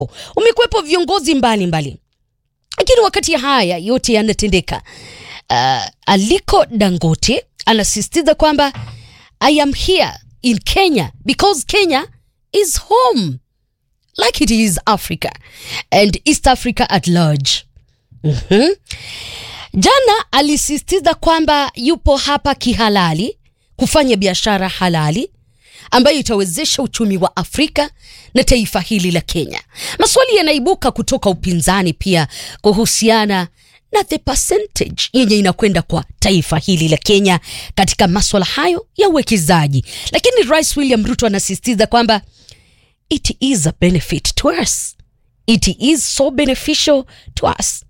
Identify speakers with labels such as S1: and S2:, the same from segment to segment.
S1: umekuwepo viongozi mbalimbali, lakini wakati haya yote yanatendeka, uh, Aliko Dangote anasisitiza kwamba I am here in Kenya because Kenya is home like it is Africa and East Africa at large. Mhm. Jana alisisitiza kwamba yupo hapa kihalali kufanya biashara halali ambayo itawezesha uchumi wa Afrika na taifa hili la Kenya. Maswali yanaibuka kutoka upinzani pia kuhusiana na the percentage yenye inakwenda kwa taifa hili la Kenya katika maswala hayo ya uwekezaji, lakini Rais William Ruto anasisitiza kwamba it is a benefit to us. It is so beneficial to us.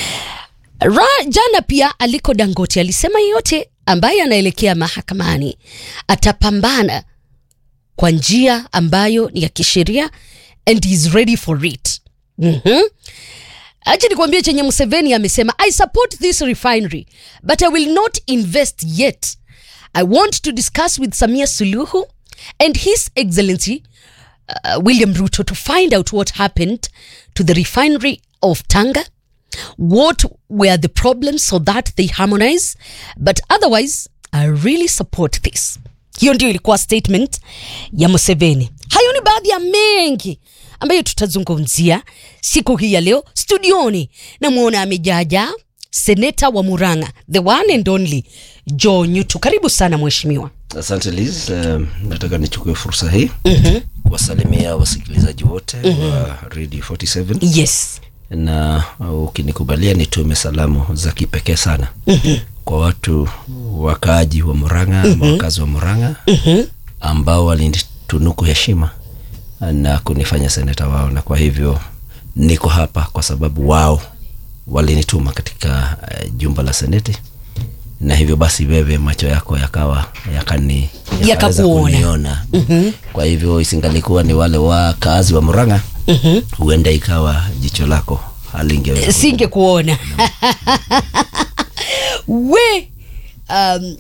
S1: Ra, jana pia Aliko Dangote alisema yeyote ambaye anaelekea mahakamani atapambana kwa njia ambayo ni ya kisheria and is ready for it. Mhm. Acha nikwambie chenye Museveni amesema, I support this refinery but I will not invest yet. I want to discuss with Samia Suluhu and His Excellency uh, William Ruto to find out what happened to the refinery of Tanga, what were the problems so that they harmonize, but otherwise I really support this. Hiyo ndio ilikuwa statement ya Museveni. Hayo ni baadhi ya mengi ambayo tutazungumzia siku hii ya leo. Studioni namwona amejaja seneta wa Murang'a, the one and only Joe Nyutu. Karibu sana mheshimiwa.
S2: Asante Liz. Um, nataka nichukue fursa hii mm-hmm. kuwasalimia wasikilizaji wote mm-hmm. wa Radio 47
S1: Yes.
S2: na uh, ukinikubalia nitume salamu za kipekee sana mm-hmm. kwa watu wakaaji wa Murang'a mm-hmm. ama wakazi wa Murang'a mm-hmm. ambao walinitunuku heshima na kunifanya seneta wao, na kwa hivyo niko hapa kwa sababu wao walinituma katika uh, jumba la seneti na hivyo basi wewe macho yako yakawa yakani yakaweza
S1: Yakakuona.
S2: kuniona mm-hmm. kwa hivyo isingalikuwa ni wale wakaazi wa Murang'a mm-hmm. huenda ikawa jicho lako halingeweza
S1: singe kuona we um,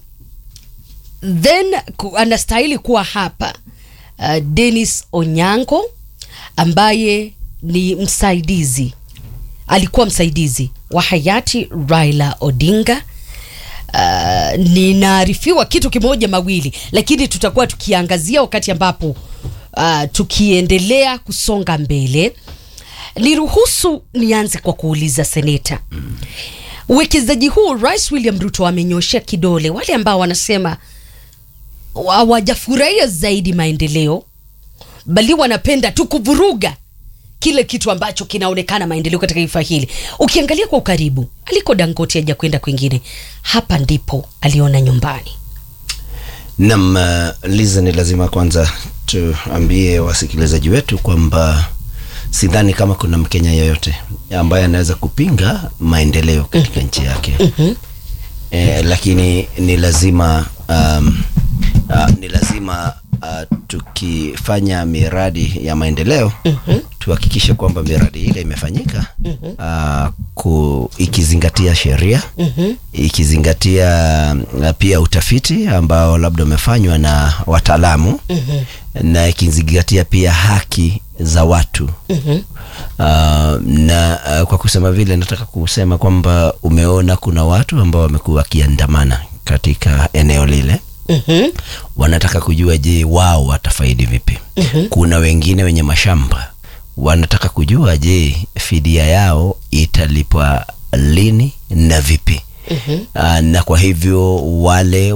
S1: then ku, anastahili kuwa hapa uh, Dennis Onyango ambaye ni msaidizi alikuwa msaidizi wa hayati Raila Odinga. Uh, ninaarifiwa kitu kimoja mawili, lakini tutakuwa tukiangazia wakati ambapo uh, tukiendelea kusonga mbele. Niruhusu nianze kwa kuuliza seneta, uwekezaji huu Rais William Ruto amenyoshea kidole wale ambao wanasema hawajafurahia zaidi maendeleo, bali wanapenda tu kuvuruga kile kitu ambacho kinaonekana maendeleo katika taifa hili. Ukiangalia kwa ukaribu, Aliko Dangote haja kwenda kwingine, hapa ndipo aliona nyumbani.
S2: Nam uh, Liza, ni lazima kwanza tuambie wasikilizaji wetu kwamba sidhani kama kuna Mkenya yeyote ambaye anaweza kupinga maendeleo katika nchi yake mm-hmm. eh, lakini ni lazima um, uh, ni lazima uh, tukifanya miradi ya maendeleo mm-hmm. tuhakikishe kwamba miradi ile imefanyika mm-hmm. uh, ku, ikizingatia sheria mm-hmm. ikizingatia uh, pia utafiti ambao labda umefanywa na wataalamu mm-hmm. na ikizingatia pia haki za watu mm-hmm. Uh, na uh, kwa kusema vile nataka kusema kwamba umeona kuna watu ambao wamekuwa wakiandamana katika eneo lile
S1: mm-hmm.
S2: wanataka kujua je wao watafaidi vipi mm-hmm. kuna wengine wenye mashamba wanataka kujua je fidia yao italipwa lini na vipi mm-hmm. uh, na kwa hivyo wale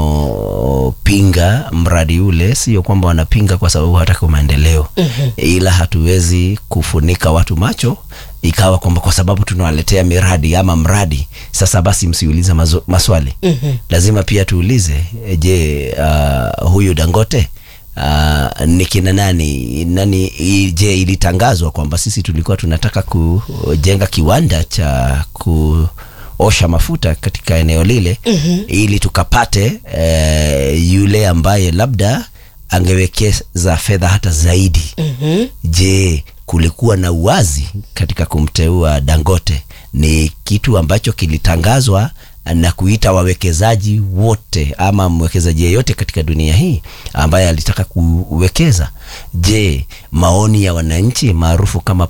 S2: wanaopinga mradi ule sio kwamba wanapinga kwa sababu hataki maendeleo mm-hmm. ila hatuwezi kufunika watu macho ikawa kwamba kwa sababu tunawaletea miradi ama mradi sasa basi msiulize mazo- maswali mm-hmm. lazima pia tuulize eh, je uh, huyu dangote Uh, ni kina nani nani i- je ilitangazwa kwamba sisi tulikuwa tunataka kujenga kiwanda cha kuosha mafuta katika eneo lile mm-hmm. ili tukapate eh, yule ambaye labda angewekeza fedha hata zaidi mm-hmm. je kulikuwa na uwazi katika kumteua dangote ni kitu ambacho kilitangazwa na kuita wawekezaji wote ama mwekezaji yeyote katika dunia hii ambaye alitaka kuwekeza. Je, maoni ya wananchi maarufu kama